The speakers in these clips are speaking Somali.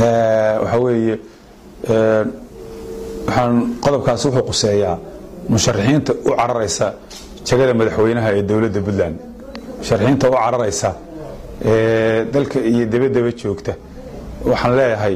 waxaa weeye waxaan qodobkaasi wuxuu quseeyaa musharaxiinta u cararaysa jagada madaxweynaha ee dowladda puntland musharaxiinta u cararaysa ee dalka iyo dabadaba joogta waxaan leeyahay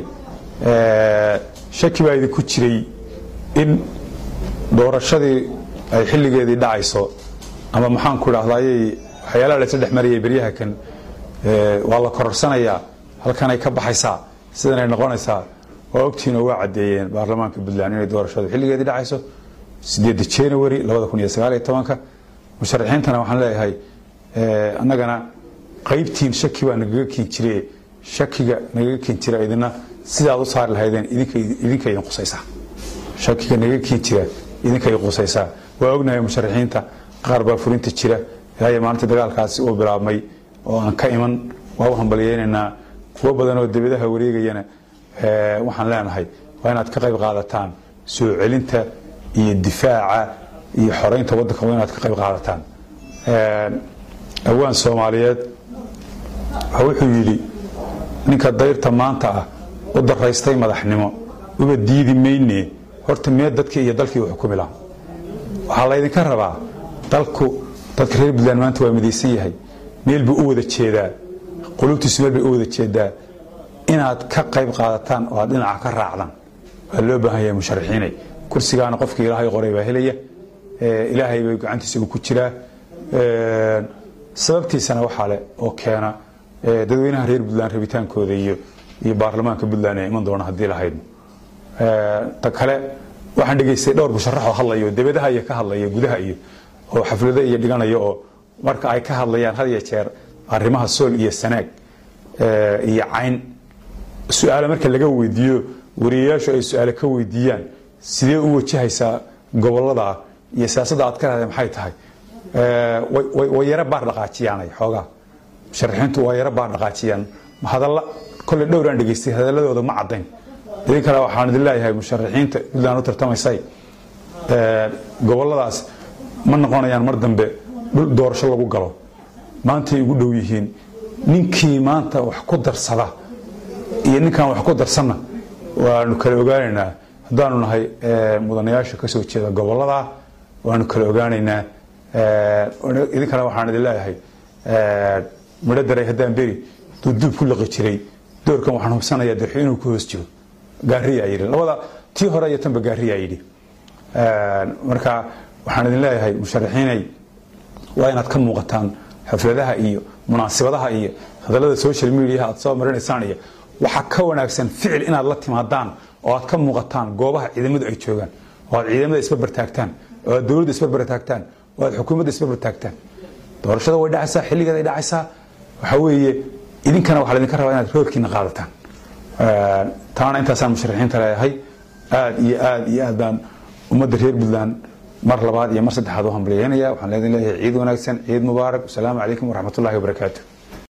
shaki baa idinku jiray in doorashadii ay xilligeedii dhacayso ama maxaan ku idhahdayy waxyaalaha laysla dhex marayay beryaha kan waa la kororsanayaa halkanay ka baxaysaa sidanay noqonaysaa waa ogtihiin oo waa caddeeyeen baarlamaanka puntland inay doorashadu xilligeedii dhacayso sideedda january labada kun iyo sagaaliyo tobanka musharaxiintana waxaan leeyahay annagana qaybtiin shaki baa nagaga keen jire shakiga nagaga keen jira idina sidaad u saari lahaydeen idinka idin qusaysaa shakiga nagaga keen jira idinka idin qusaysaa waa ognahay musharaxiinta qaar baa fulinta jira ilaa maalinta dagaalkaasi uu bilaabmay oo aan ka iman waa u hambalyeynaynaa kuwo badan oo debadaha wareegayana waxaan leenahay waa inaad ka qayb qaadataan soo celinta iyo difaaca iyo xoreynta waddanka waa inaad ka qayb qaadataan awaan soomaaliyeed wuxuu yidhi ninka dayrta maanta ah u daraystay madaxnimo uba diidi mayne horta mee dadkii iyo dalkii u xukumi laha waxaa laydinka rabaa dalku dadka reer puntland maanta waa midaysan yahay meel buu u wada jeedaa qulubtiisu meel bay u wada jeedaa inaad ka qayb qaadataan oo aad dhinaca ka raacdaan waa loo baahan yahay musharaxiinay kursigaana qofkii ilaahay qoray baa helaya ilaahay bay gacantiisa uu ku jiraa sababtiisana waxaa leh oo keena dadweynaha reer puntland rabitaankooda iyo iyo baarlamaanka puntland ee iman doona haddii lahaydno ta kale waxaan dhegaystay dhowr musharaxoo hadlayo debadaha iyo ka hadlaya gudaha iyo oo xaflado iyo dhiganayo oo marka ay ka hadlayaan had iyo jeer arrimaha sool iyo sanaag iyo cayn su-aale marka laga weydiiyo wariyayaashu ay su-aale ka weydiiyaan sidee u wajahaysaa gobolada iyo siyaasadda aad ka rahdeen maxay tahay way yaro baar dhaqaajiyaanay xoogaa musharaxiintu waa yaro baar dhaqaajiyaan hadalla kolley dhowraan dhegaystay hadaladooda ma caddayn idinkana waxaan idin leeyahay musharaxiinta puntland u tartamaysay goboladaas ma noqonayaan mar dambe dhul doorasho lagu galo maantay ugu dhow yihiin ninkii maanta wax ku darsada iyo ninkaan wax ku darsanna waanu kala ogaanaynaa haddaanu nahay mudanayaasha kasoo jeeda gobolada waanu kala ogaanaynaa idinkana waxaan idin leeyahay midho daray haddaan beri duubduub ku liqi jiray doorkan waxaan hubsanayaa darxo inuu ku hoos jiro gaariyaa yidhi labada tii hore iyo tanba gaariyaa yidhi marka waxaan idin leeyahay musharaxiinay waa inaad ka muuqataan xafladaha iyo munaasibadaha iyo hadallada social mediaha aad soo marinaysaan iyo waxaa ka wanaagsan ficil inaad la timaadaan oo aad ka muuqataan goobaha ciidamadu ay joogaan oo aad ciidamada isbarbartaagtaan oo aad dowladda isbarbartaagtaan oo aad xukuumadda isbarbartaagtaan doorashada way dhacaysaa xilligeed ay dhacaysaa waxaa weeye idinkana waxaa laydinka rabaa inaad roorkiina qaadataan taana intaasaan musharaxiinta leeyahay aad iyo aad iyo aad baan ummadda reer puntland mar labaad iyo mar saddexaad u hambalyeynaya waxaan leedin leeyahay ciid wanaagsan ciid mubaarak wasalaamu calaykum waraxmat ullahi wabarakaatu